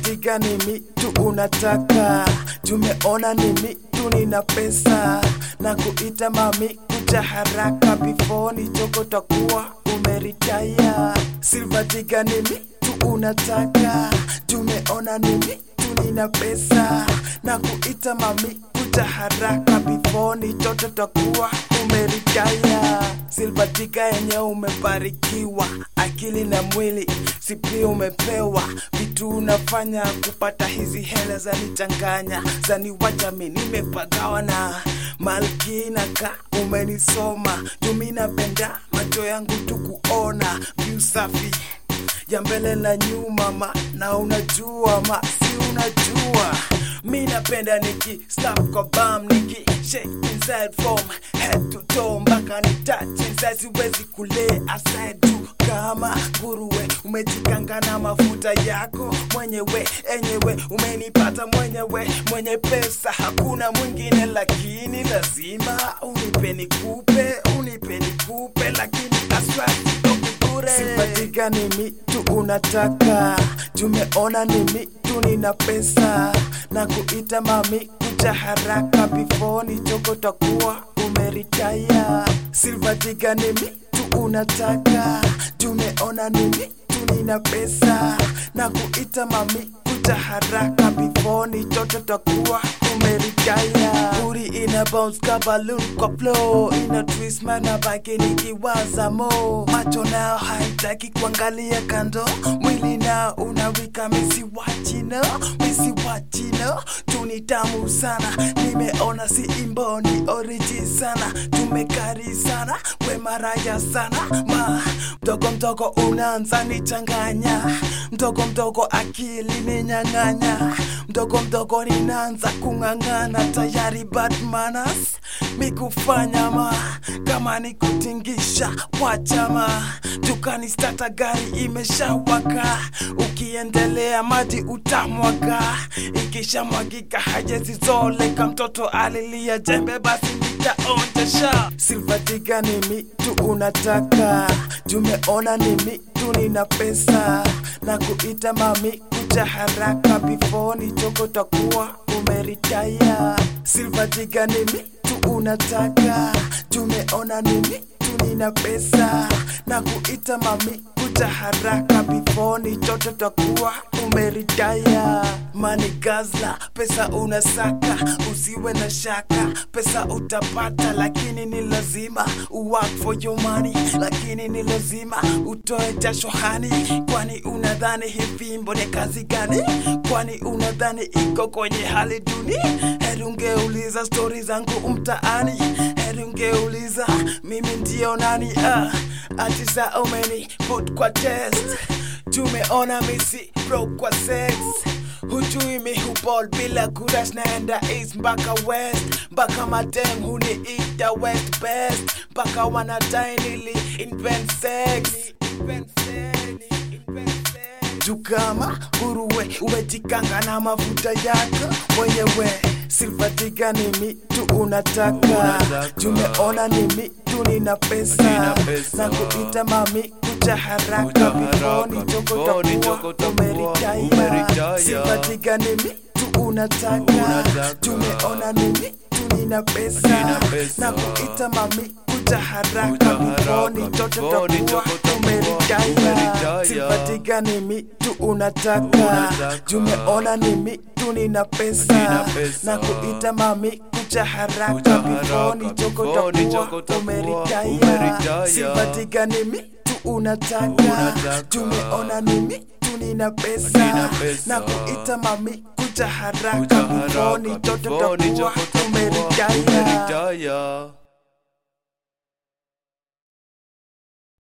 Silvatika ni mitu unataka, tumeona ni mitu nina pesa na kuita mami kuja haraka before nichoko takuwa umeritaya. Silvatika ni mitu unataka, tumeona ni mitu nina pesa na kuita mami kuja haraka before nichoto takuwa umeritaya. Silvatika yenye umebarikiwa akili na mwili si pia umepewa vitu unafanya kupata hizi hela zanichanganya zaniwacha mi nimepagawa na malkina ka umenisoma jumi napenda macho yangu tu kuona vyu safi ya mbele na nyuma ma na unajua ma si unajua mi napenda niki slap kwa bam niki shake inside from head to toe mpaka ni touch inside siwezi kule aside tu kama nguruwe umejikanga na mafuta yako mwenyewe enyewe umenipata mwenyewe mwenye pesa hakuna mwingine lakini lazima unipe nikupe unipe nikupe lakini aswabure sipatika ni mitu unataka tumeona ni mitu nina pesa na kuita mami kuja haraka before nichoko takuwa umeritaya silvatika ni mitu unataka tumeona ni mitu nina pesa na kuita mami kuja haraka before nichoto takuwa umeritaya buri ina bounce ka balloon kwa flow ina twist mana baki nikiwaza mo macho nao haitaki kuangalia kando mwili nao unawika misi wachino misi wachino tuni tamu sana nimeona si imbo ni oriji sana tumekari sana we maraya sana ma mdogo mdogo unaanza nichanganya mdogo mdogo akili ninyang'anya mdogo mdogo ninaanza kung'ang'ana tayari bad manners mikufanya ma kama ni kutingisha wachama dukani stata gari imeshawaka ukiendelea maji utamwaga ikishamwagika hajezizoleka mtoto alilia jembe basi nitaonjesha silvatika ni mitu unataka tumeona ni mitu nina pesa na kuita mami kuja haraka before nichoko takuwa umeritaya silvatika ni mitu unataka tumeona ni mitu nina pesa na kuita mami kuja haraka before nichoto takuwa umeritaya mani gazla pesa unasaka usiwe na shaka pesa utapata lakini ni lazima uwork for your money lakini ni lazima utoe jasho hani kwani unadhani hii fimbo ni kazi gani kwani unadhani iko kwenye hali duni heri ungeuliza stori zangu mtaani heri ungeuliza mimi ndio nani ah, ati za umeni put kwa test tumeona misi broke kwa sex hujui mi hubol bila kurash naenda east mpaka west mpaka madem huniita west best mpaka wanadai nili invent sex invent sex, invent sex. juu kama nguruwe umejikanga na mafuta yako mwenyewe silvatika ni mitu unataka Unataka. tumeona ni mitu nina pesa Nina pesa. na kuita mami kuja haraka Kuja before haraka, nichoko before nichoko takuwa takuwa umeritaya umeritaya. silvatika ni mitu unataka Unataka. tumeona ni mitu nina pesa Nina pesa. na kuita mami kuja haraka Kuja before haraka, nichoko before takuwa nichoko takuwa umeritaya umeritaya. silvatika ni mitu unataka Unataka. tumeona ni mitu nina pesa Nina pesa. na kuita mami kuja haraka Kuja before haraka, nichoko before nichoko takuwa takuwa umeritaya umeritaya. silvatika ni mitu unataka Unataka. tumeona ni mitu nina pesa Nina pesa. na kuita mami kuja haraka Kuja before haraka, nichoto before takuwa nichoko takuwa umeritaya umeritaya.